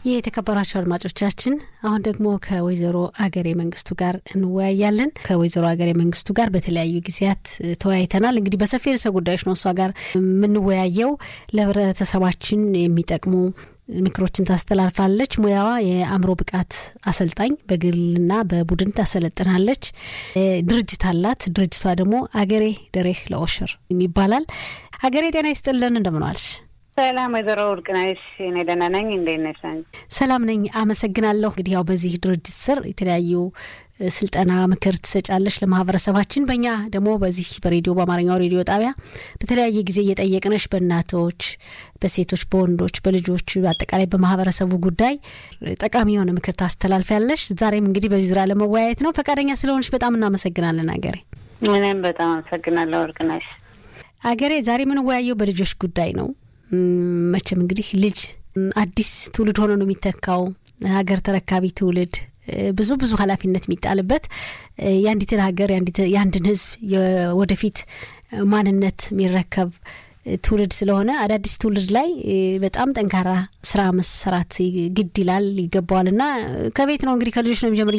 ይህ የተከበራቸው አድማጮቻችን አሁን ደግሞ ከወይዘሮ አገሬ መንግስቱ ጋር እንወያያለን። ከወይዘሮ አገሬ መንግስቱ ጋር በተለያዩ ጊዜያት ተወያይተናል። እንግዲህ በሰፊ ርዕሰ ጉዳዮች ነው እሷ ጋር የምንወያየው። ለህብረተሰባችን የሚጠቅሙ ምክሮችን ታስተላልፋለች። ሙያዋ የአእምሮ ብቃት አሰልጣኝ በግልና በቡድን ታሰለጥናለች። ድርጅት አላት። ድርጅቷ ደግሞ አገሬ ደሬህ ለኦሽር ይባላል። አገሬ ጤና ይስጥልን፣ እንደምንዋልሽ? ሰላም ወይዘሮ ወርቅነሽ፣ እኔ ደህና ነኝ። እንዴት ነሽ አንቺ? ሰላም ነኝ፣ አመሰግናለሁ። እንግዲህ ያው በዚህ ድርጅት ስር የተለያዩ ስልጠና ምክር ትሰጫለሽ ለማህበረሰባችን። በእኛ ደግሞ በዚህ በሬዲዮ በአማርኛው ሬዲዮ ጣቢያ በተለያየ ጊዜ እየጠየቅነሽ በእናቶች፣ በሴቶች፣ በወንዶች፣ በልጆች አጠቃላይ በማህበረሰቡ ጉዳይ ጠቃሚ የሆነ ምክር ታስተላልፊያለሽ። ዛሬም እንግዲህ በዚህ ዙሪያ ለመወያየት ነው። ፈቃደኛ ስለሆንሽ በጣም እናመሰግናለን አገሬ። እኔም በጣም አመሰግናለሁ ወርቅነሽ። አገሬ ዛሬ የምንወያየው በልጆች ጉዳይ ነው። መቼም እንግዲህ ልጅ አዲስ ትውልድ ሆኖ ነው የሚተካው። ሀገር ተረካቢ ትውልድ ብዙ ብዙ ኃላፊነት የሚጣልበት የአንዲትን ሀገር የአንድን ሕዝብ ወደፊት ማንነት የሚረከብ ትውልድ ስለሆነ አዳዲስ ትውልድ ላይ በጣም ጠንካራ ስራ መሰራት ግድ ይላል ይገባዋል። እና ከቤት ነው እንግዲህ ከልጆች ነው የሚጀምር